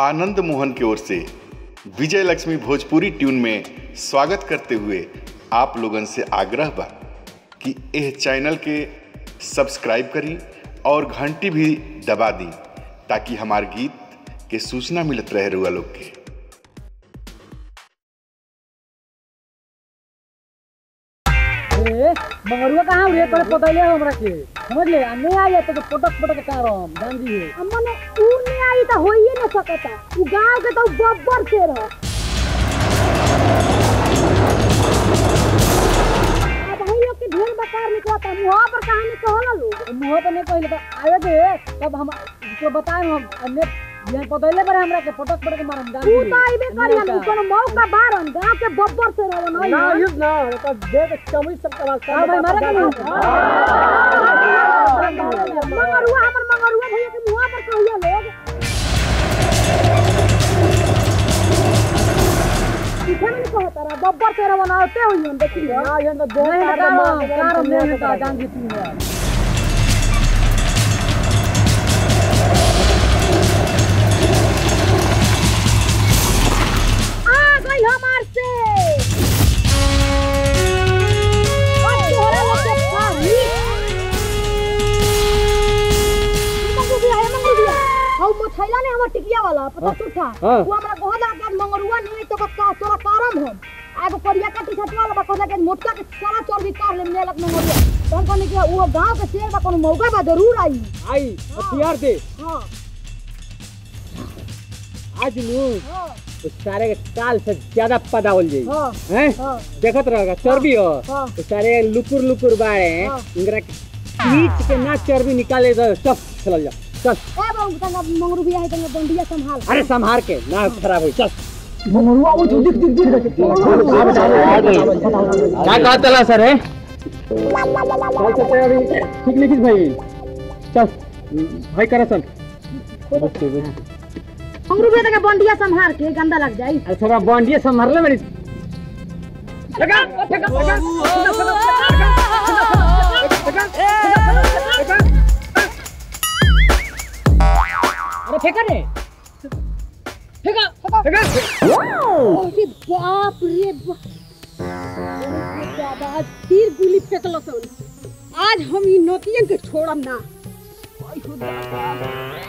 आनंद मोहन की ओर से विजय लक्ष्मी भोजपुरी ट्यून में स्वागत करते हुए आप लोगन से आग्रह बा कि यह चैनल के सब्सक्राइब करी और घंटी भी दबा दी ताकि हमार गीत के सूचना मिलत रहे रुआ लोग के ए मंगरुआ कहाँ रे तोरे पतैले हमरा के समझ ले आ नहीं आई तो पटक पटक कारम जान जी मने ऊ नहीं आई तो होइए न सकता ऊ गांव के तो बब्बर से रह अब हम लोग के ढेर बकार निकलता मुहा पर कहानी कहला लोग मुंह पे नहीं कहले तो आवे दे तब हम तो बताए हम अन्य बिहान पतैले बारे हमरा के पटक पटक मारम जान ऊ तो आइबे करी हम कोनो मौका बारन गांव के बब्बर से रहन ना युद्ध ना तो देख चमड़ी सब का का भाई मारे के मंगरुआ हमर मंगरुआ भैया के मुहा पर कहिया लोग पीछे में नहीं कहता रहा बब्बर से रहन आते हुई हम देखी ना ये तो दो कारम कारम नहीं होता जान जी तू यार आ गई हमार से अब तोहरा लोग के खाली मंगरू भी आया मंगरू भी आया हम मथैला ने हमर टिकिया वाला पता सुठा हाँ। वो हमरा कहला के मंगरुआ नहीं तो का तोरा कारम हम आगो करिया का टी शर्ट वाला बा कहला के मोटका के सारा चर्बी कार ले मेलक मंगरुआ तहन कहनी कि वो गांव के शेर बा कोनो मौका बा जरूर आई आई हथियार दे हां आज नु हां उस सारे के काल से ज्यादा पदावल जाई हां हैं हां देखत रहेगा चर्बी हो हाँ। तो सारे लुकुर लुकुर बाड़े हैं हाँ। इंगरा खींच के ना चर्बी निकाले तो सब चल जा चल ए बाबू तंगा मंगरू भी आई तंगा बंडिया संभाल अरे संभार के ना खराब हो चल क्या कहा तला सर है चल चल अभी ठीक लिखिस भाई चल भाई करा सन मंगरू भी तंगा बंडिया संभाल के गंदा लग जाई अरे थोड़ा बॉन्डिया संभाल ले मेरी लगा लगा लगा अरे फेंका रे फेंका फेंका अरे बाप रे बाप बाबा आज तीर गुली फेंकलो सन आज हम ई नोतियन के छोड़म ना आई हो बाबा।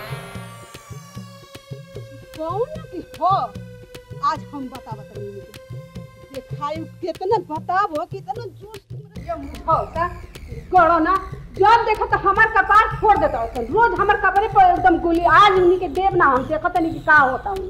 कौन ना कि हो आज हम बता बता देखाई कितना बताबो कितना जोश तुमरे ये मुठा का करो ना जब देखो तो हमार कपार फोड़ देता हो सन। रोज हमार कपड़े पर एकदम गोली आज उन्हीं के देव ना हम देखो नहीं कि का होता हूँ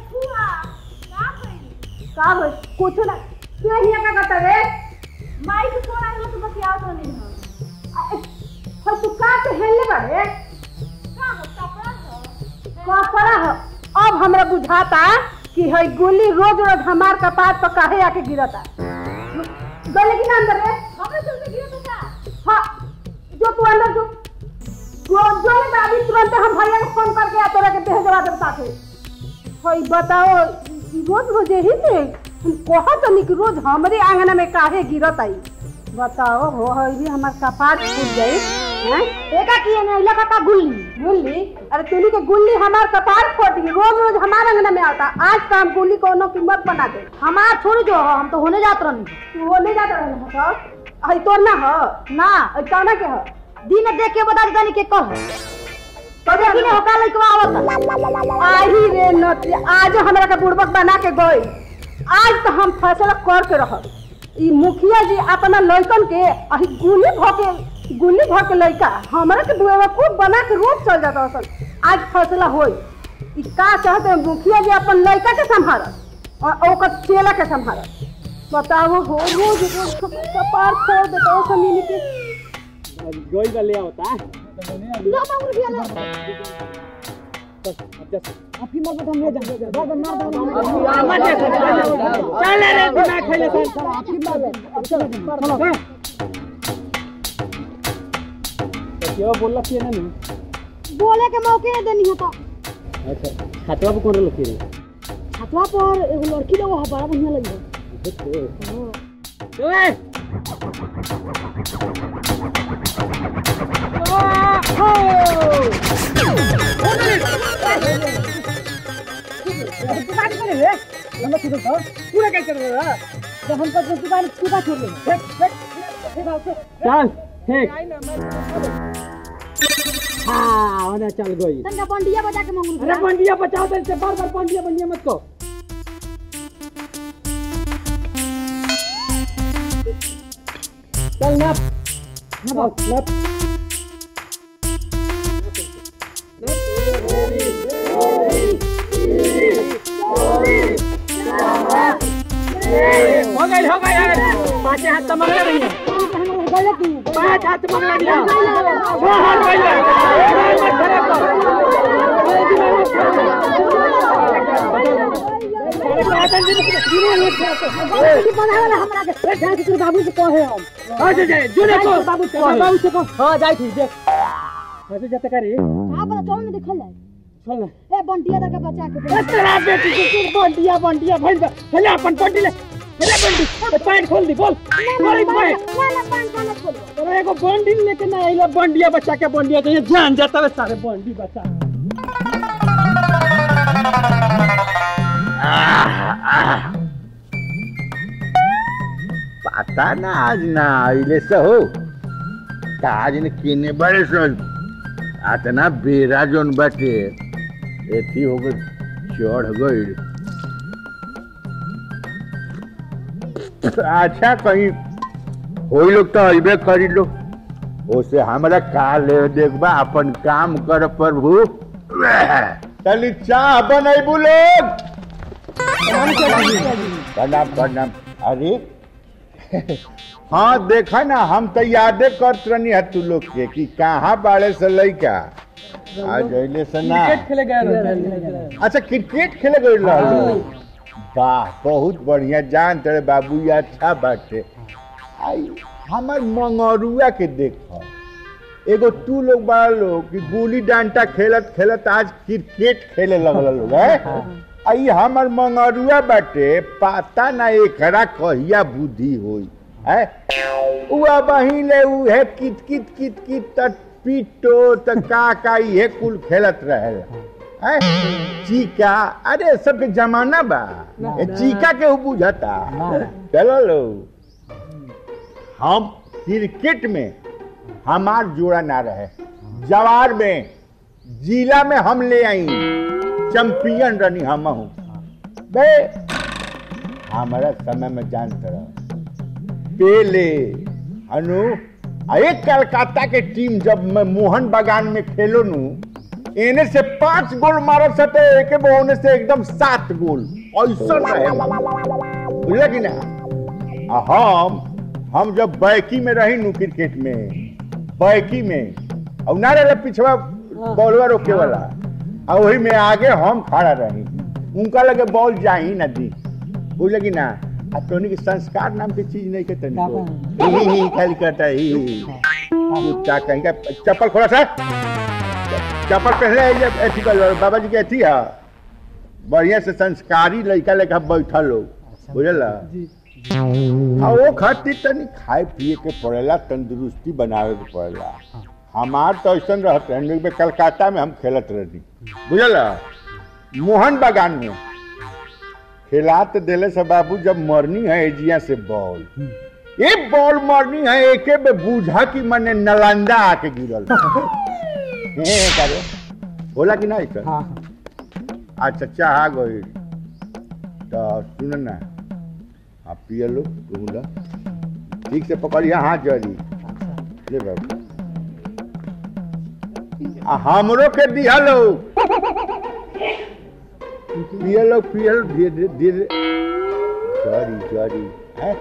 का हो कुछ ना तू हिया का करता रे माई के फोन आइलो तो बस याद नहीं है हम तू का के हेले बारे का हो कपड़ा हो कपड़ा हो अब हमरा बुझाता कि है गोली रोज रोज हमार कपार पर काहे आके गिरता गले की ना अंदर रे हमरे चलते गिरता का हां जो तू अंदर जो जो जो मैं अभी तुरंत हम भैया को फोन करके आ तोरा के भेजवा देब ताके हई बताओ ई रोज रोज यही से हम कहत नहीं कि रोज हमरे आंगन में काहे गिरत आई बताओ हो हई भी हमार कपार फूट गई हैं एका किए ना इलाका का गुल्ली गुल्ली अरे तूनी के गुल्ली हमार कपार फोड़ दी रोज रोज हमार आंगन में आता आज का हम गुल्ली कोनो कीमत बना दे हमार छोड़ जो हो, हम तो होने जात रहनी तू होने जात रहनी हो हई तोर ना हो ना हई कौना के हो दिन देख के बता दे के कह तो देखी ने होका लइकवा आवत आही रे नती आज हमरा के बुड़बक बना के गई आज तो हम फैसला कर के रहब ई मुखिया जी अपना लइकन के अही गुली भ के गुली भ के लइका हमरा के बुआ खूब बना के रोज चल जाता असन आज फैसला होई ई का चाहते हैं मुखिया जी अपन लइका के संभारत और ओकर चेला के संभारत बताओ हो रोज रोज कपार फोड़ देता असन इन्हीं के गोई का ले होता ना मांगू भी ना अभी मत हम ले जा मार मार मार चल रे दिमाग खैले चल अभी मार चल चलो क्यों बोलला कि ना नहीं बोले के मौके नहीं देनी होता अच्छा छातवा पे कौन लखी रे छतवा पर एगो लड़की लोग बड़ा बढ़िया लगी है ओए रे हम सुनो तो पूरा कैसे कर रहा जब हम तो दुकान टूटा छोड़ ले देख देख चल ठीक हाँ होना चल गई तनका बंडिया बजा के मंगरू अरे बंडिया बचाओ तो इससे बार बार बंडिया बंडिया मत को चल नप नप नप हो गई हो गई पाँच हाथ तो मंगला रही है पाँच हाथ तो मंगला दिया छह हाथ गई मत खराब कर बाबू से कहे हम अच्छा जाए जो देखो बाबू से बाबू से कहो हां जाई थी देख ऐसे जाते करी हां बड़ा चौन में देखल जाए चल ना ए बंटिया तक बचा के ए तेरा बेटी की की बंडिया बंडिया भइल बा चले अपन बंडी ले चले बंडी ए पैंट खोल दी बोल बोल पैंट ना ना पान पान खोलो अरे एगो बंडी लेके ना आइला बंडिया बच्चा के बंडिया तो ये जान जाता है सारे बंडी बच्चा पता ना आज ना आइले से हो काज ने किने बड़े सो आतना बेरा जोन बाटे एथी हो गई चढ़ गई अच्छा कहीं होई लोग तो अइबे करी लो ओसे हमरा का ले देखबा अपन काम कर प्रभु तली चाह बनैबू लोग प्रणाम प्रणाम अरे हाँ देखा ना हम तो यादे करत रहनी है तू लोग के कि कहाँ बाड़े से लइका आज अइले से ना क्रिकेट खेले गए अच्छा क्रिकेट खेले गए रहलो वाह बहुत बढ़िया जान तेरे बाबू ये अच्छा बाटे आई हमर मंगरुआ के देख एगो तू लोग बड़ा लोग कि गुली डंडा खेलत खेलत आज क्रिकेट खेले लगल लोग है आई हमर मंगरुआ बाटे पता ना एकरा कहिया बुद्धि होई है उआ बहिले उ है कित कित कित कित त पीटो त का का ये कुल खेलत रहेला हैं? चीका अरे सबके जमाना बा ए चीका के बुझता चलो लो हम क्रिकेट में हमार जोड़ा ना रहे जवार में जिला में हम ले आई चैंपियन रनी हम हूँ बे हमारा समय में जानते रहो पेले अनु आ एक कलकत्ता के टीम जब मैं मोहन बागान में खेलो नु एने से पांच गोल मारत सटे एके बोने से एकदम सात गोल ऐसा रहे बुझला कि ना आ हम हम जब बैकी में रही नु क्रिकेट में बैकी में और ना रहे पिछवा बॉलवा रोके वाला आ वही में आगे हम खड़ा रही उनका लगे बॉल जाही ना दी बुझला कि ना आ तोनी के संस्कार नाम के चीज नहीं के तनी को ही ही खाली करता है, ही ही कुत्ता कहीं का चप्पल खोला सर चप्पल पहले ये एथी कर बाबा जी के एथी है बढ़िया से संस्कारी लड़का लेखा बैठल लोग बुझल आ वो खातिर तनी खाए पिए के पड़ेला तंदुरुस्ती बनावे के पड़ेला हमार तो ऐसा रहते हैं में कलकत्ता में हम खेलत रहनी बुझल मोहन बागान में खिला तो दिले से बाबू जब मरनी है एजिया से बॉल एक बॉल मरनी है एके में बूझा की मने नलंदा आके गिरल हे करे बोला कि नहीं सर हाँ अच्छा चाह गई तो सुन ना आप पिए लो कहूँगा ठीक से पकड़िए हाथ जरी ले बाबू आ हमरो के दिया लो पिए लो पिए लो धीरे धीरे जरी जरी है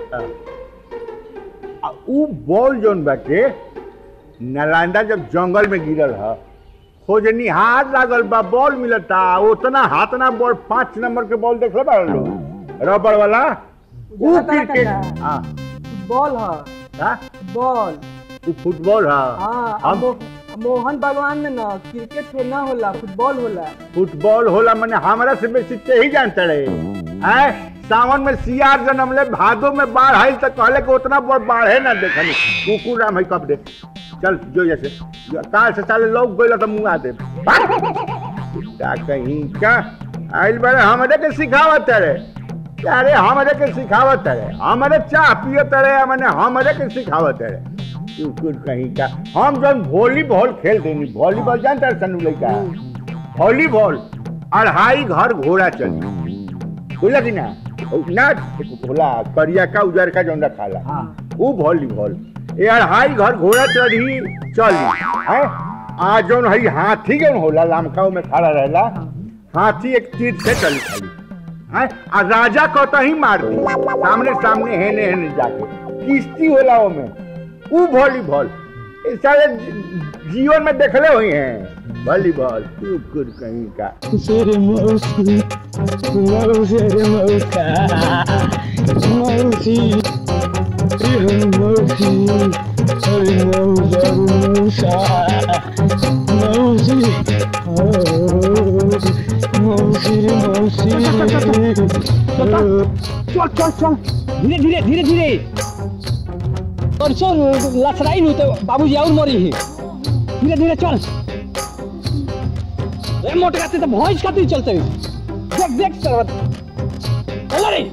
आ ऊ बॉल जोन बाटे नालंदा जब जंगल में गिरल है खोजनी हाथ लागल बा बॉल मिलता उतना हाथ ना बॉल पांच नंबर के बॉल देख बा लो रबड़ वाला ऊ उजला तरह क्रिकेट का हाँ बॉल है हाँ बॉल ऊ फुटबॉल है हाँ हम मो- मोहन भगवान में ना क्रिकेट तो ना होला फुटबॉल होला फुटबॉल होला मैंने हमारा से बेसी ते ही जानते रहे हैं सावन में सियार जन्म ले भादो में बाढ़ आई तो कहले कि उतना बड़ बाढ़ है ना देखनी कुकुर राम है कब दे चल जो जैसे जो काल से साले लोग गइल तो मुंह आ दे क्या कहीं का आइल बड़े हमरे के सिखावत रे अरे हमरे के सिखावत रे हमरे चाह पियत रे हमने हमरे के सिखावत रे तू कुछ कहीं का हम जब वॉलीबॉल खेलते नहीं वॉलीबॉल जानता है सनु लड़का वॉलीबॉल अढ़ाई घर घोड़ा चली बुझला कि ना ना भोला करिया का उजर का जौन खाला वो वॉलीबॉल ये अढ़ाई घर घोड़ा चढ़ी चली है आ जौन हई हाथी जौन होला लामकाऊ में खड़ा रहेला हाथी एक तीर से चली खाली है आ राजा कहता ही मार दी सामने सामने हेने हेने जाके किश्ती होला वो में ऊ वॉलीबॉल ये सारे जीवन में देखले हुई हैं वॉलीबॉल तू कुछ कहीं का Sere mausi, mau sere mauka, mausi, ihan mausi, sere mau jaru mausa, mausi, mausi रे mausi. चल चल चल धीरे धीरे धीरे धीरे परसों लथड़ाई नु तो बाबूजी और मरी ही धीरे धीरे चल ए मोटे काते तो भैंस खातिर चलते देख देख सरवत चल रे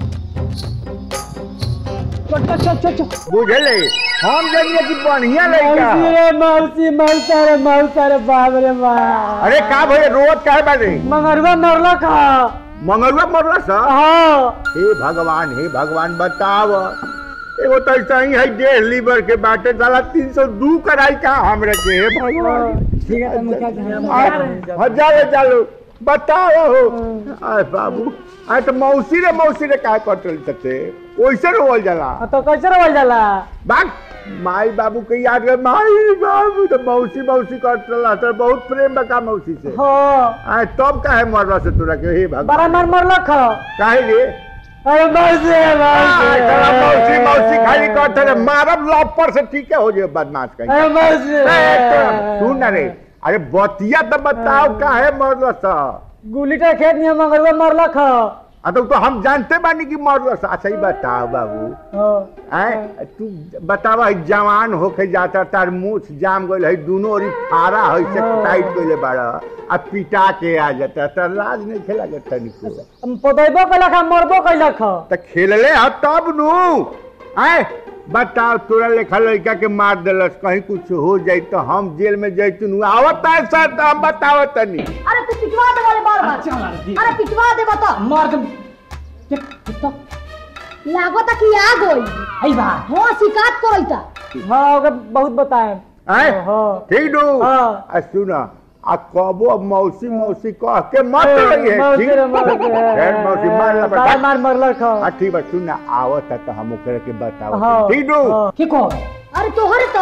चल चल चल चल चल बुझले हम जानिए कि बढ़िया लड़का मौसी रे मौसी मौसा रे मौसा रे बाप रे बाप अरे का भैया रोज काहे बाटे मंगरवा मरला का मंगलवा मरला सा हाँ हे भगवान हे भगवान बताव एगो तो ऐसा ही है डेढ़ लीवर के बाटे साला तीन सौ दू कराई का हमरे के हे भगवान ठीक है तो मुखिया जी हम आ, हजारे चालू बताओ हो आय बाबू आय तो मौसी रे मौसी रे काहे कटल सकते वैसे रोल जाला तो कैसे रोल जाला बाग माई बाबू के याद कर माई बाबू तो मौसी मौसी कटल तो बहुत प्रेम बका मौसी से हो आय तब काहे मरला से तोरा के हे भगवान बड़ा मर मरला खा काहे रे अरे मौसी रे आय, चला मौसी मौसी मौसी खाली करते रहे मारब लॉपर से ठीक है हो जाए बदमाश कहीं अरे मौसी ए, तो सुन ना रे अरे बतिया तो बताओ काहे मरला सा गुली का खेत नहीं मंगरवा मरला खा आ तो, तो हम जानते बानी कि मरला सा अच्छा ही बताओ बाबू हो आय तू बतावा है जवान होके जाता तार मुछ जाम गइल है दोनों ओरी फारा है से हाँ। टाइट कइले बाड़ा आ पिटा के आ जाता तार लाज नहीं खेला के तनिको पदैबो कैला खा मरबो कैला खा त खेलले ह तब नु आय बताओ तोरा लेखा लड़का के मार देलस कहीं कुछ हो जाई तो हम जेल में जैतू नु आवत है सर तो हम बताओ तनी अरे तू पिटवा दे वाले बार बार चल रे अरे पिटवा दे बता मार के देख तो लागो ता कि आ गई आई बा हां शिकायत करैता हाँ ओके बहुत बताए आय हाँ ठीक नु हाँ। आ सुना आ कबो मौसी मौसी कह के मत रही मौसी रे है मौसी फिर मौसी मार ला सारा बेटा मार मरला खा आ ठीक बा सुन ना आवत है तो हम ओकरे के बताओ हाँ ठीक नु हाँ। की को अरे तोहर तो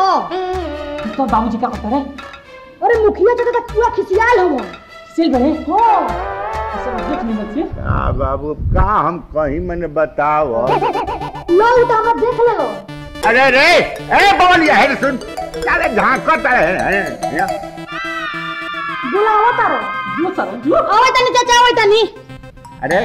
तो बाबूजी का कहता रे अरे मुखिया तो तो पूरा खिसियाल हो सिल बने हां सब देख नहीं मत से आ बाबू का हम कहीं मैंने बताओ लो तो हम देख ले लो अरे रे ए बोलिया है सुन अरे झांकत है बुलावा तारो जो सर जो आवे तनी चाचा आवे तनी अरे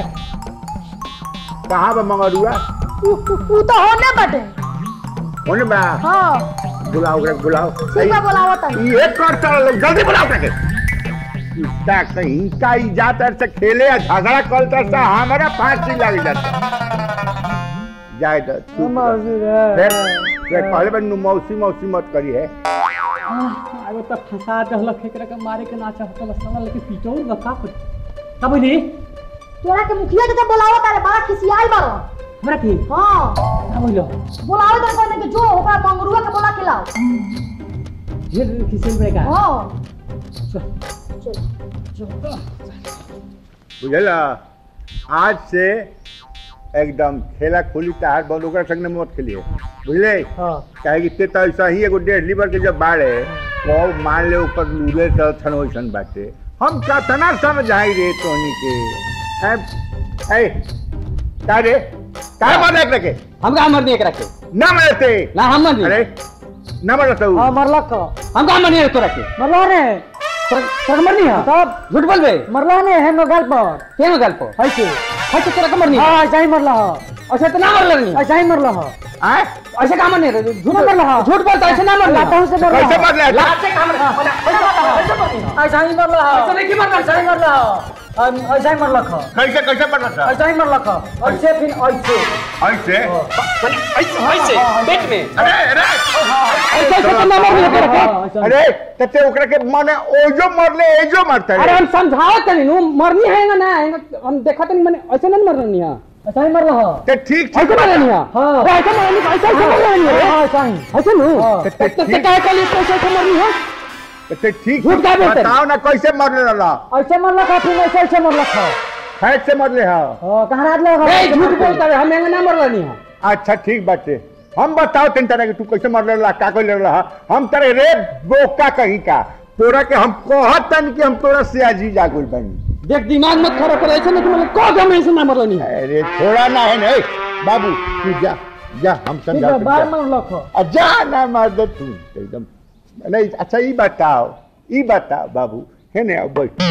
कहाँ बा मंगरुआ उ उ तो होने बटे होने बा हां बुलाओ ओकरा के बुलाओ ठीक है बुलावा तनी ये कर चल लोग जल्दी बुलाओ ओकरा के इतना कहीं का ही जाता से खेले या झगड़ा करता से हमारा फांसी लग जाता जाए तो तू मौसी फिर रे फिर पहले बन मौसी मौसी मत करी है आगो त फंसा दहल फेकरा के मारे के नाचा होतल सना लेके पीटो बता कर का बोली तोरा के मुखिया के तो बुलावा तारे बड़ा खिसियाल बारो हमरा की हां का बोलो बुलावे तो कहने के जो होगा मंगरुआ के बुला के लाओ ये किसी ब्रेक आ हां चल चल बुझला आज से एकदम खेला खोली तहार बंद ओकरा संग में मत खेलिए बुझले हाँ काहे कि ते तो ऐसा ही एगो डेढ़ लीवर के जब बाड़े तो मान ले ऊपर लूले तो थन वैसन बाटे हम कतना समझाई रे तोनी के ए ए का रे का मारे रखे हम का मरनी एक रखे ना मरते ना हम मरनी अरे ना मरता हूँ हाँ मरला खा हम का मरनी तो रखे मरला ने तोरा मरनी है तब झूठ बोलबे मरला ने है नोगल पर के में गल्प है के है तो तोरा का मरनी है हाँ ऐसा ही मरला हा अच्छा तो ना मरल नहीं ऐसा ही मरला हा आए ऐसे का मरनी है झूठ ना मरला हा झूठ बोलता ऐसे ना मरना लाता से मरला कैसे हा मर रहा लात से का मरना ऐसे मरना ऐसा ही मरला हा ऐसा नहीं कि मरना ऐसा ही मरला हा हम ऐसा ही मरलक ह कैसे कैसे पता था ऐसा ही मरलक ह ऐसे फिर ऐसे ऐसे ऐसे ऐसे पेट में अरे अरे ऐसे ऐसे तो ना मरले कर अरे तते ओकरा के माने ओजो मरले एजो मरते अरे हम समझावत तनी नु मरनी है ना ना हम देखत नहीं मने ऐसे नहीं मरनी है ऐसा ही मरल ह ते ठीक ऐसे ठीक मरनी है हां ऐसे मरनी ऐसे ऐसे मरनी है हां ऐसा ही ऐसे नु तो तो ठीक- क्या के लिए ऐसे ऐसे मरनी है ते ठीक झूठ का बोलते? बताओ ना कैसे मरले रहला ऐसे मरलक ह फिर ऐसे ऐसे मरलक ह फैट से मरले हा हां कहां रात लगा ए झूठ बोलता है हम एंगा ना मरनी है अच्छा ठीक बाटे हम बताओ तीन तरह के तू कैसे मरले रहला का कैले रहला हम तेरे रे बोका कहीं का तोरा के हम कहत तन कि हम तोरा से अजीज आगुल बनी देख दिमाग मत खराब कर ऐसे नहीं मतलब को गम ऐसे ना मरनी है अरे थोड़ा ना है नहीं बाबू तू जा जा हम समझा बार मरलक ह आ, जा ना मार दे तू एकदम नहीं अच्छा ई बताओ ई बताओ बाबू है ने अब बैठ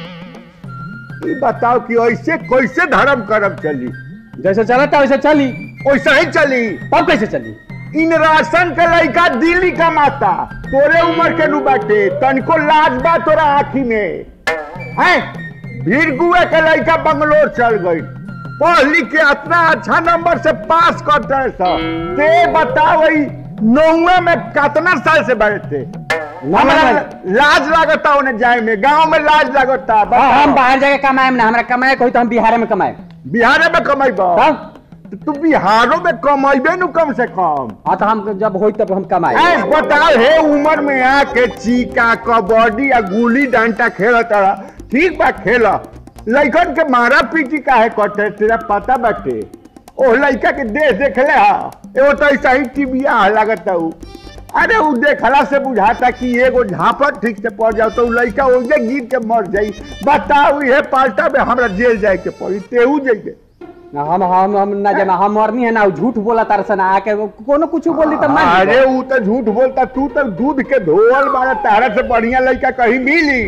ई बताओ कि ऐसे कैसे धर्म करम चली जैसे चला था वैसे चली वैसा ही चली तब कैसे चली इन राशन के लड़का दिल्ली कमाता तोरे उम्र के नु बाटे तनिको लाज बा तोरा आँखी में हैं भीड़गुए के लड़का बंगलोर चल गई पढ़ लिख के इतना अच्छा नंबर से पास करते हैं सब ते बताओ ई नौवे में कितना साल से बैठे थे हमारा लाज लागता उन्हें जाए में गांव में लाज लागता हाँ, हम बताओ। बाहर जाके कमाए ना हमरा कमाए कोई तो हम बिहार में कमाए बिहार में कमाइबा तब तू बिहारों में कमाइबे नु कम से कम हाँ तो हम जब होई तब हम कमाए ऐ बताओ हे उम्र में आके चीका कबड्डी या गुली डंडा खेलत रहा ठीक बा खेल लइकन के मारा पीटी काहे करते तेरा पता बाटे ओ लइका के देह देखले हा एगो तो ऐसा ही टीबिया लागता उ अरे उ देखला से बुझाता कि एगो झापड़ ठीक से पड़ जाओ तो उ लइका ओजे गिर के मर जाई बताओ ये पाल्टा में हमरा जेल जाए के पड़ी तेहू जाइए ना हम हम हम ना जाना हम मरनी है ना उ झूठ बोला तार से ना आके वो कोनो कुछ बोल दी तब मान अरे अरे उ तो झूठ बोलता तू तो दूध के धोवल बारा तारा से बढ़िया लड़का कहीं मिली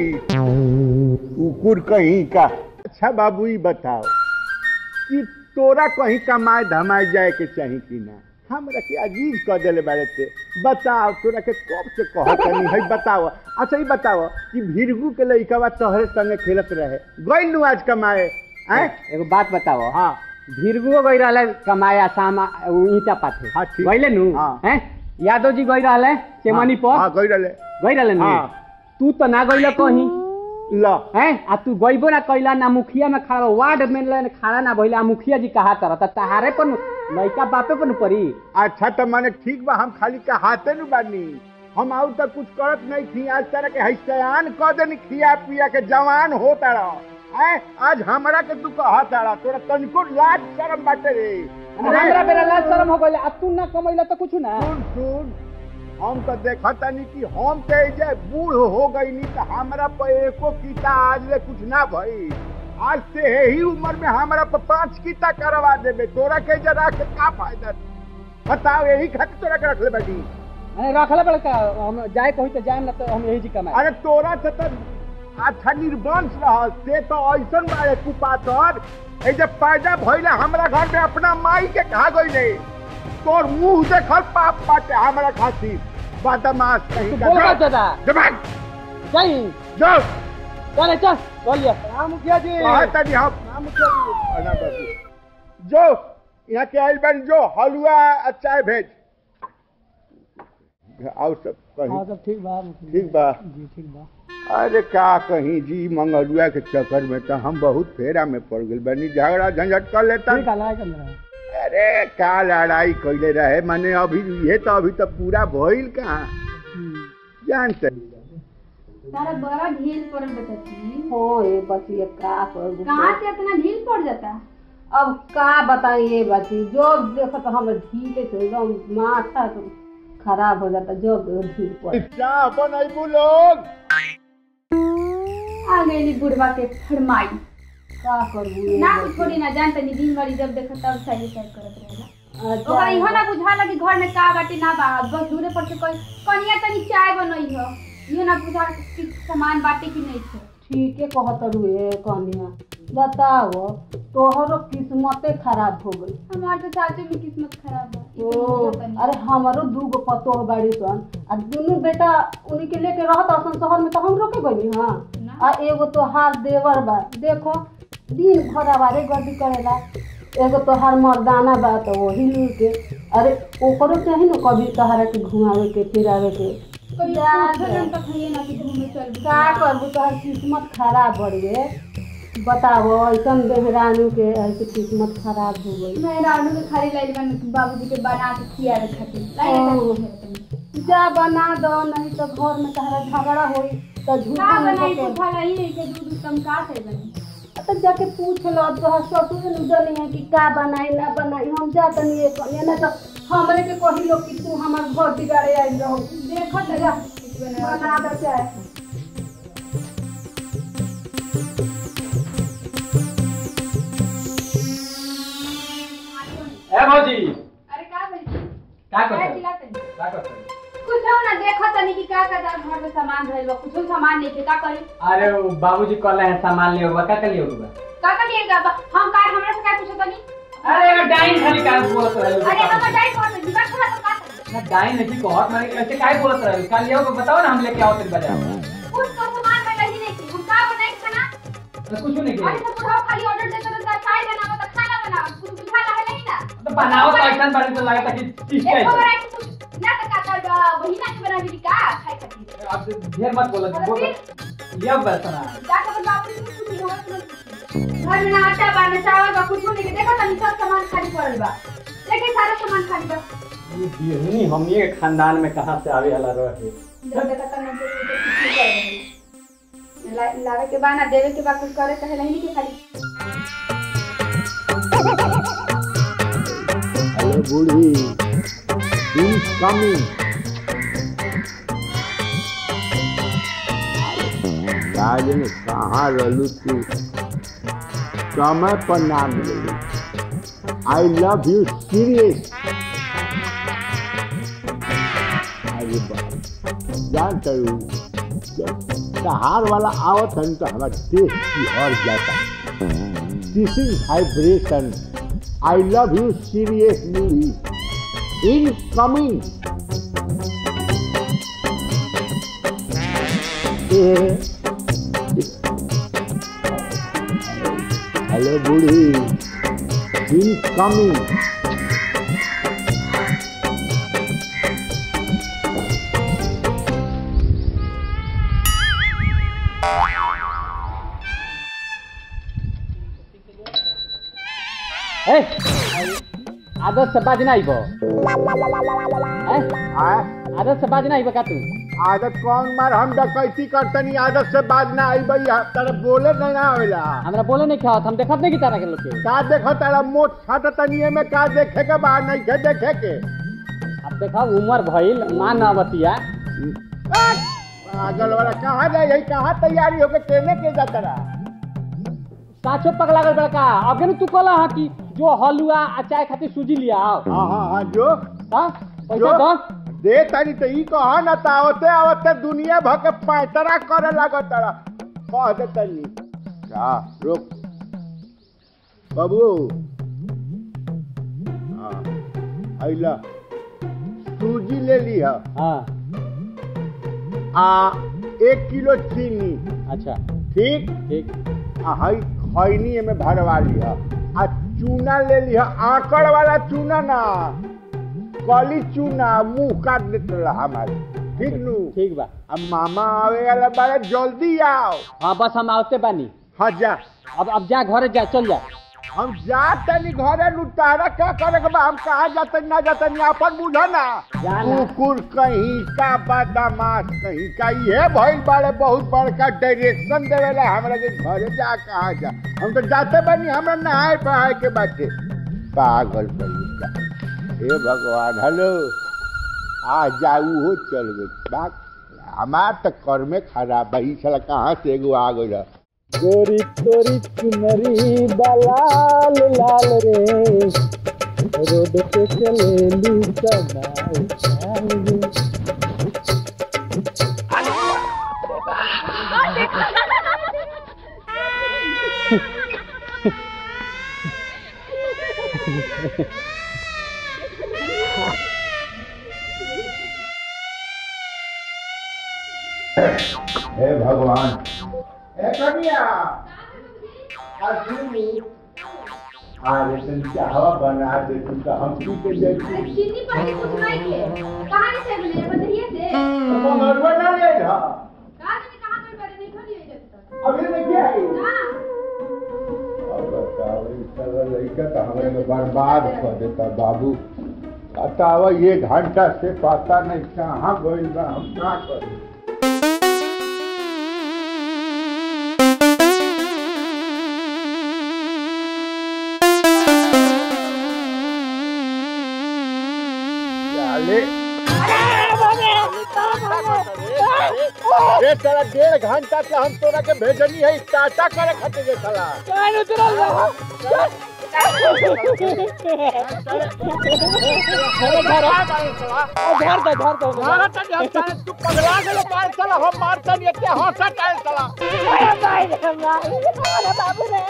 कुकुर कहीं का अच्छा बाबू ई बताओ कि तोरा कहीं कमाए धमाए जाए के चाही कि ना हमरा के अजीज कह देले बारे ते बताओ तोरा के कब से कहत नहीं है बताओ अच्छा ई बताओ कि भीरगू के लइकावा तोहरे संगे खेलत रहे गइल नु आज कमाए हैं एगो बात बताओ हाँ भीरगुओ गई रहले कमाए आसाम उ ईटा पाथे हाँ, ठीक। गइले नु हाँ। हैं यादव जी गई रहले चेमनी पर हाँ गइल रहे गई रहले नु हाँ। तू तो ना गइले कहीं ल हैं आ तू गइबो ना कैला ना मुखिया में खड़ा वार्ड में ले खड़ा ना भइला आ मुखिया जी कहा तर त तहारे पर नु लइका बापे पर नु पड़ी अच्छा तो माने ठीक बा हम खाली का हाथे नु बानी हम आउ तक कुछ करत नहीं थी आज तरह के हैसयान क देनी खिया पिया के जवान होता रह हैं आज हमरा के तू कहा तारा तोरा तनिको लाज शरम बाटे रे हमरा बेरा लाज शरम हो गइले आ तू ना कमैला त कुछ ना सुन सुन हम तो देखता नहीं कि हम ते जे बूढ़ हो गई नहीं तो हमरा पर एको कीता आज ले कुछ ना भई आज से ही उम्र में हमरा पर पांच कीता करवा देबे तोरा के जरा के का फायदा बताओ यही खातिर तोरा के रख ले बैठी अरे रखले बड़े का हम जाए कहीं तो जाए ना तो हम यही जी कमाए अरे तोरा से तो अच्छा निर्वंश रह से तो ऐसन बारे कुपातर ए जब पैदा भइले हमरा घर में अपना माई के कहा गइले तोर मुंह देखल पाप बाटे हमरा खातिर बदमाश कहीं तू का बोल रहा जाओ। दादा जबान जाई जाओ चल चल बोलिए हाँ मुखिया जी कहा तनी हम नाम मुखिया जी अना बाबू जो यहाँ के आइल बानी जो हलवा आ चाय भेज और सब हाँ कहीं सब ठीक बा मुखिया ठीक बा जी ठीक बा अरे का कहीं जी मंगलुआ के चक्कर में तो हम बहुत फेरा में पड़ गए बनी झगड़ा झंझट कर लेता ठीक है कर रहा अरे का लड़ाई कैले रहे माने अभी ये तो अभी तो पूरा भइल कहाँ जानते तारा बड़ा ढील पड़ल बताती हाँ ये बचिए का करू कहाँ से इतना ढील पड़ जाता अब का बताइए बची जो देखो तो हम ढीले से एकदम माथा तो खराब हो जाता जो ढील पर चाह बनैबू लोग आ गई बुढ़वा के फरमाई का करू ये ना बची? कुछ थोड़ी ना जानते नहीं दिन भरी जब देखो तब सही सही करत रहेला अच्छा, ओकरा इहो ना बुझाला कि घर में का बाटे ना बा बस दूरे पर से कोई कनिया तनी चाय बनई हो इहो ना बुझा कि सामान बाटे कि नहीं छे ठीके कहत रुए कनिया बताओ तोहरो किस्मते खराब हो गई हमार तो चाचू की किस्मत खराब है ई तो ओ, बुझत नहीं। अरे हमारो दूगो पतोह बाड़ी सन आ दुनू बेटा उन्हीं के लेके रहत असन शहर में तो हम रोके गई हाँ ना आ एगो तोहार देवर बा देखो दिन भर आवारे गर्दी करेला एगो तोहार मर्दाना बा तो वही लू के अरे ओकरो चाही न कभी तोहरा के घुमावे के फिरावे के जा जा। का करबू तोहर किस्मत खराब बढ़ गए बताओ ऐसन बेहरानू के ऐसे किस्मत खराब हो गई मैं रानू के खाली लाइल बन बाबूजी के बना के खिया रहे खातिर लाइल जा बना दो नहीं तो घर में तहरा झगड़ा होई तो झूठा का नहीं बनाई तो तो भला ही है कि दूध उत्तम का से बनी तो जाके पूछ लो तो ससुर ने जनी है कि का बनाई ना बनाई हम जा तनी ये कहिए ना तो हमरे के कही लो कि तू हमार घर बिगाड़े आई रहो देखो तो जा बना दे चाहे ए भौजी अरे का भाई का क्या करत चिल्लाते हैं? का करत कुछ हो ना देखो तनी कि का का घर में सामान रहल बा कुछ सामान नहीं के का करी अरे वो बाबूजी कहले हैं सामान लियो बा का का लियो बा का का लिए बा हम का हमरा से का पूछो तनी अरे यार डाइन खाली का बोलत रहे अरे हम डाई कौन है दिमाग खराब तो का करी? ना डाइन नहीं कहत मैं ऐसे काहे बोलत रहे का लियो बा बताओ ना हम लेके आओ तेरे बाजार कुछ तो सामान में नहीं नहीं हम का बनाई खाना तो कुछ नहीं अरे के तो बुढ़ाओ खाली ऑर्डर देते तो का चाय बनाओ तो खाना बनाओ कुछ बुझा लगे नहीं ना तो बनाओ तो ऐसा बारे तो लगा कि चीज एक का खबर है आई कि कुछ ना तो का कर बहिना के बना दी का खाए खातिर अब ढेर मत बोलो बोल लियो बस ना जा के बाप रे कुछ नहीं होत घर में ना आटा बा ना चावल बा कुछ नहीं देखो तनी सब सामान खाली पड़ल बा लेकिन सारा सामान खाली बा ये बिहनी हमनी के खानदान में कहां से आवे वाला रहे जब देखा तनी तो कुछ नहीं कर रहे ला लावे के बा ना देवे के बा कुछ करे कहे नहीं के खाली हेलो बूढ़ी इनकमिंग राजन कहाँ रहलू तू समय पर नाम ले आई लव यू सीरियस अरे बाप जान करू सहार वाला आवत हन तो हमारा देश की और जाता this is vibration I love you seriously incoming hello बूढ़ी इनकमिंग ए आदत से बाजना आइबो ए आदत से बाजना आइबो का तू आदत कौन मार हम डकैती करतनी आदत से बाज ना आई भाई तेरे बोले नहीं ना होला हमरा बोले नहीं खावत हम देखत नहीं की तरह के लोग के का देखो तेरा मोट छाट तनिए में का देखे के बाहर नहीं के देखे के अब देखा उम्र भइल मान ना बतिया पागल वाला कहाँ जाए यही कहाँ तैयारी होके केने के जाता रहा साचो पगला गल बड़का अबे न तू कहला हा कि जो हलुआ आ चाय खातिर सूजी लिया आओ हाँ हाँ हाँ जो हां पैसा जो दो दे तारी तो ई कहा न त आवते आवते दुनिया भर के पैतरा करे लागत तड़ा कह दे तनी का रुक बाबू हाँ आइला सूजी ले लिया हां आ एक किलो चीनी अच्छा ठीक ठीक आ हई खैनी में भरवा लिया आ चूना ले लिया आकड़ वाला चूना ना कली चूना मुंह काट देते रहा हमारे ठीक नू ठीक बा अब मामा आवे वाला बारे जल्दी आओ हाँ बस हम आवते बानी हाँ जा अब अब जा घरे जा चल जा हम जाते नहीं घरे लुटारा क्या करे के बा हम कहाँ जाते ना जाते नहीं अपन बुझा ना जाना। कुकुर कहीं का बदमाश कहीं का ये भइल बारे बहुत बड़का डायरेक्शन देवेला हमरा के घरे जा कहाँ जा हम तो जाते बनी हमरा नहाए बहाए के बाटे पागल कहीं का हे भगवान हेलो आ जाऊ हो चल गई बात हमार तो कर्मे खराब है ई साला कहाँ से एगो आ गई गोरी तोरी चुनरी बलाल लाल रे रोड पे चले लू कमाल हे भगवान ए कनिया असली अरे तुम चाहवा बना दे तू तो हम पी के देखी चीनी पर के कुछ नहीं के कहां से मिले बताइए से मरवा ना ले जा कहां से कहां कोई बड़े नहीं खड़ी है जब तक अभी में क्या है ना अब बताओ इस तरह लड़का तो हमें में बर्बाद कर देता बाबू बताओ ये घंटा से पता नहीं कहाँ गोइल बा हम क्या करें अरे साला डेढ़ घंटा से हम तोरा के भेजनी है टाटा करे खातिर के साला कान उतरल रहा अरे धर धर दे धर दे मारा तनी हम साले तू पगला गेलो पार साला हम मारता नहीं एते हंसा टाइल साला अरे भाई रे भाई अरे बाबू रे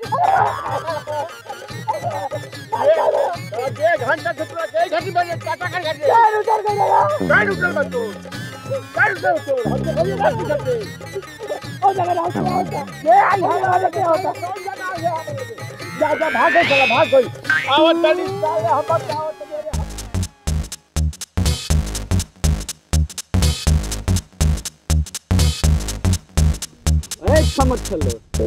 ए, डेढ़ घंटा से तोरा के एक घंटे में टाटा करे खातिर कान उतर गया काहे उतर बा तू काहे उतर तू हम तो कभी बात नहीं करते ओ जगह रहो हो ये आई हमारा लगे होता जा जा भाग गई साला भाग गई आओ तनी साले हम बताओ तनी ए समझ चलो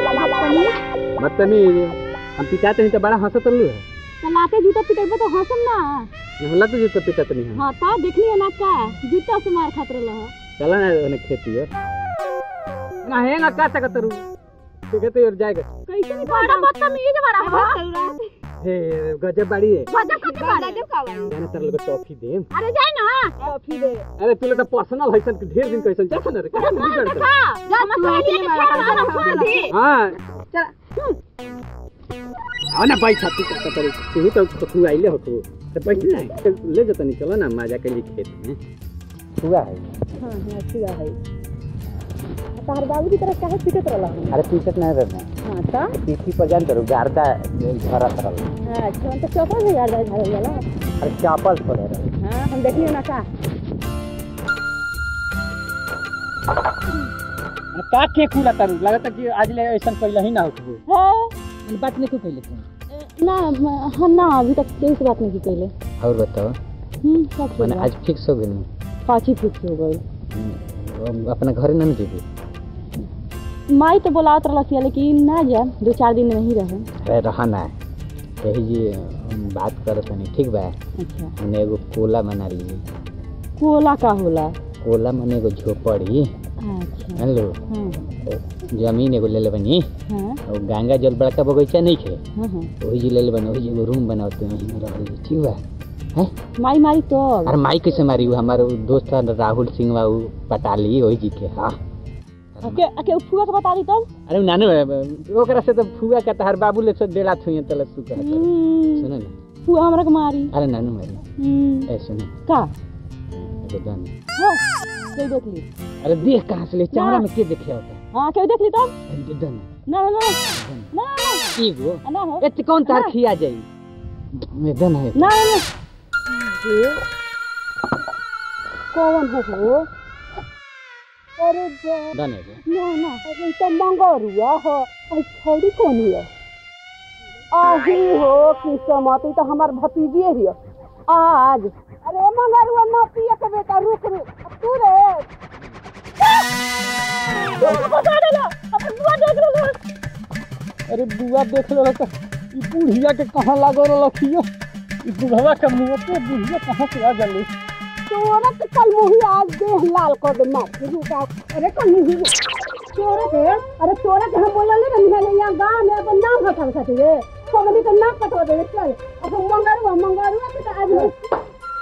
मतनी हम पिटाते नहीं तो बड़ा हंसत लू है लाते जूता पिटेबो तो हंसम ना होला तो जूता पिटत नहीं है हां ता देखनी है ना का जूता से मार खातिर रहा चला ना ओने खेती है ना है ना का तक तरू ठीक है तो और जाएगा कैसे नहीं बड़ा बदतमीज बड़ा हो हे गजब बाड़ी है गजब कते बाड़ा जब का जाने तर लोग टॉफी दे अरे जाए ना टॉफी दे अरे तू लोग तो पर्सनल है सन ढेर दिन कैसन जा सन रे का बिगड़ देखा जा मत ले ले मारा फोन दे हां चल आओ ना भाई छाती तक तरी तू तो तो तू आइले हो तू तो बैठ ना तो ले जा तनी चलो ना मजा के लिए खेत में हुआ है हां हां ठीक है तार बाबू की तरह काहे पिटत रहला अरे पीछे ना रहना हां ता पीछी पर जान करो गार्दा झरा तरल अच्छा तो चौपा से यार झाड़ वाला अरे चापल पर रहे हां हम देखियो ना का का के कुला तारू लगता कि आज ले ऐसा पहले ही ना होत हो है बात नहीं को कहले तू ना हम ना अभी तक कोई से बात नहीं की पहले और बताओ हम्म सब मैंने आज फिक्स हो गई पाँची फिक्स हो गई अपना घर नहीं जेबी माई तो बोलावत रहलस या लेकिन ना जा दो चार दिन नहीं रहे अरे रहना है यही जी हम बात करत नहीं ठीक बा अच्छा हमने एगो कोला बना ली कोला का होला कोला मने एगो झोपड़ी अच्छा जान लो हाँ जमीन एगो ले ले बनी हाँ और गंगा जल बड़का बगीचा नहीं खे हाँ हाँ वही जी ले ले बनी वही जी एगो रूम बनाते हैं वहीं में रह ली ठीक बा है माई मारी तो अरे माई कैसे मारी वो हमारे वो दोस्त है राहुल सिंह बा उ पटाली वही जी के हाँ अके अके फुआ के बता दी तब अरे उ नानू है, ओकरा से तो फुआ का तहर बाबू ले से डेढ़ा छुए तले तू कह हम्म, सुनो ना फुआ हमरा के मारी अरे नानू मारी हम्म, ए सुनो का एगो दान हाँ कोई देख ली अरे देख कहाँ से ले चावड़ा में के देखे होता हाँ कोई देख ली तब है दान ना ना ना ना ना एगो ना ना हो एत कौन तार खिया जाई में दान है ना ना ना ये कौन है वो अरे बा दान है ना ना अरे तो मंगरुआ हो अरे छोड़ी कौन है आही हो किस्मत ई तो हमार भतीजी ही हो आज अरे मंगरुआ ना पिए के बेटा रुक रुक अब तू रे बता देला अब बुआ देख लो अरे बुआ देख लो तो ई बुढ़िया के कहाँ लागो रखियो ई बुढ़वा के मुंह पे बुढ़िया कहाँ से आ गली तोरा तो कल मुही आज देह लाल कर दे मार के रुका अरे कल मुही तोरा के अरे तोरा के हम बोलले रही है यहाँ गांव में अपन नाम हटा सकते रे समझी तो नाम कटवा दे चल अब मंगरुआ मंगरुआ के तो आज मैं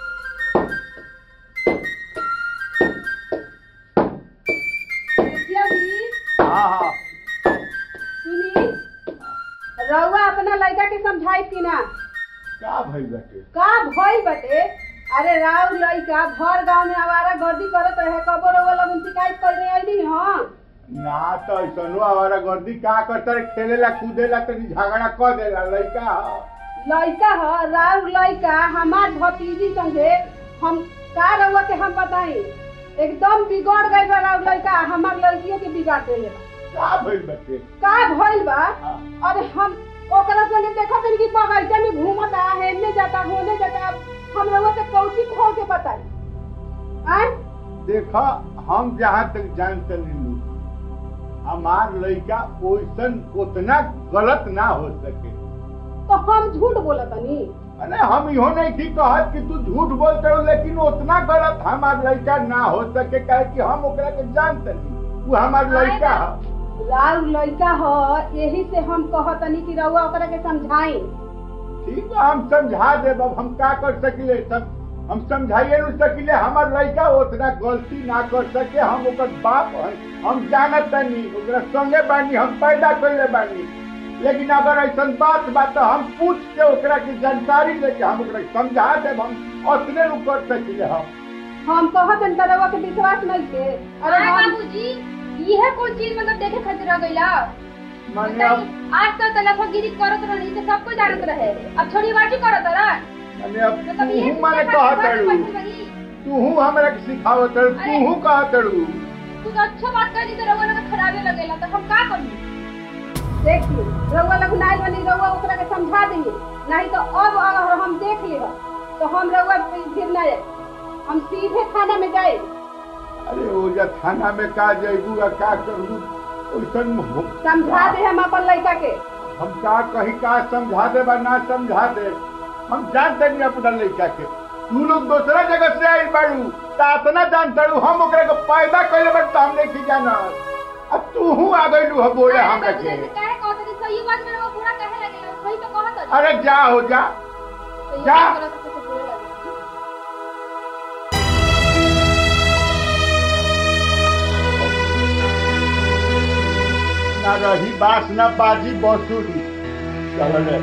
हाँ हाँ सुनी रउआ अपना लड़का के समझाई कि ना का भइल बाटे का भइल बटे अरे राउ लड़का भर गांव में आवारा गर्दी करत रहे कबो रउआ लगन शिकायत करने आइली हां ना तो ऐसनो हमारा गर्दी का करता रे खेलेला कूदेला तनी झगड़ा कर देला लइका ह। लड़का ह राउ लड़का हमार भतीजी संगे हम का रउआ के हम बताई एकदम बिगड़ गई बा राउ लड़का हमार लड़कियों के बिगाड़ देले बा का भइल बच्चे का भइल बा हाँ। अरे हम ओकरा संगे देखत हनी कि बगीचा में घूमता हेने जाता होने जाता हम लोग के कौची खोल के बताई आय देखा हम जहाँ तक जानते नीलू हमार लड़का ओइसन उतना गलत ना हो सके तो हम झूठ बोलत हनी अरे हम इहो नहीं थी कहत कि तू झूठ बोलते हो लेकिन उतना गलत हमार लड़का ना हो सके काहे कि हम ओकरा के जानते नहीं वो हमार लड़का है लाल लड़का ह यही से हम कहत हनी कि रउआ ओकरा के समझाई ठीक है हम समझा देब अब हम का कर सकिले सब हम समझाइए नहीं सकिले हमार लड़का उतना गलती ना कर सके हम ओकर बाप है हम जानत नहीं ओकरा संगे बानी हम पैदा कैले बानी लेकिन अगर ऐसा बात बा तो हम पूछ के ओकरा की जानकारी लेके हम ओकरा समझा देब हम उतने नु कर सकिले हम हम कहत हनी त रउआ के विश्वास नहीं के अरे अरे हम बाबूजी यह कौन चीज मतलब देखे खातिर रह गइला माने अब आज तक तलफगिरी करत रहनी तो सबको जानत रहे अब छोड़ी बाजी करत रहा माने अब मतलब ये तू माने देखा कहा कि तड़ू बस वही। तू हमरा के सिखावत तड़ू अरे। तू कहा तड़ू तू तो अच्छा बात कर दी तो रउआ लोग खराबे लगेला तो हम का करी देखिए रउआ लोग नाइल बनी रउआ ओकरा के समझा देंगे नहीं तो अब अगर हम देख लेब तो हम रउआ फिर न जाए हम सीधे थाना में जाए अरे ओ जा थाना में का जइबू आ का करू ओइसन हो- समझा दे हम अपन लड़का के हम का कहीं का समझा दे बा ना समझा दे हम जानते नहीं अपना लड़का के तू लोग दूसरा जगह से आई बाड़ू ता इतना जानते हो हम ओकरा के पैदा कइले बट हम नहीं की जाना अब तू हूँ आ गइलू ह बोले अरे हमरा बाबूजी, के ऐसे काहे कहत रही सही बात में रउआ पूरा कहे लगेला सही तो कहत रही अरे जा हो जा सही जा। बात करत तो बोले लगेला ना रही बास ना बाजी बसुरी चलो रे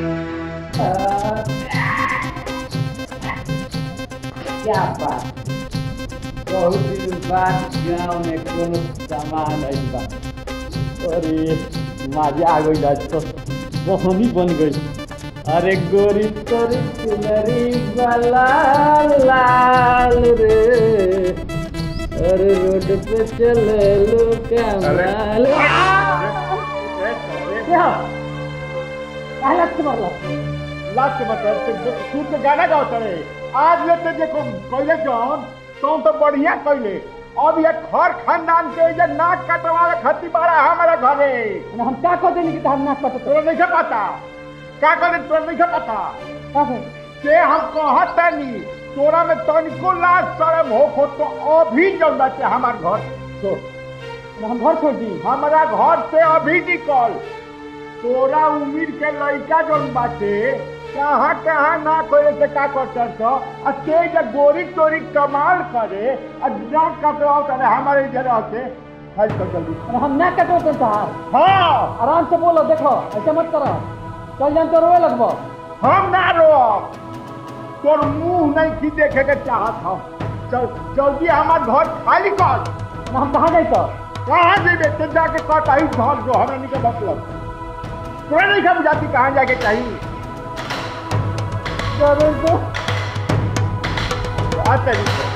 क्या बात बहुत दिन बाद गाँव में कोनो सामान आई बा अरे मजा आ गई आज तो बहनी बन गई अरे गोरी तोरी चुनरी लाल लाल रे अरे रोड पे चले लो कमाल हालत से मरलो लास्ट बता तू तो गाना गाओ चले आज लेते देखो कइले जौन तो तो बढ़िया कइले अब ये घर खानदान के ये नाक कटवावे खती बाड़ा हमारे घरे हम का कह देनी कि हम ना कट तोरा नहीं पता का करे तोरा नहीं पता से हम कहत नहीं तोरा में तनिको लाज शर्म हो खो तो अभी जब बाटे हमार घर छोड़ हम घर छोड़ दी हमारा घर से अभी निकल तोरा उम्र के लड़का जौन बाटे कहाँ कहाँ ना करे से का कर तो आ ते जब गोरी तोरी कमाल करे आ ना कटवाओ करे हमारे इधर रहते हल कर जल्दी हम ना कटो तो साहब हाँ आराम से बोलो देखो ऐसे मत करो चल जान तो रोए लगबो हम ना रोब तोर मुंह नहीं की देखे के चाहत हम चल जल्दी हमार घर खाली कर हम कहाँ जाए तो कहाँ जेबे तो जाके कटाई घर जो हमरा नहीं के मतलब तोरा नहीं खा बुझाती कहाँ जाके चाहिए चलो तो आ तरीके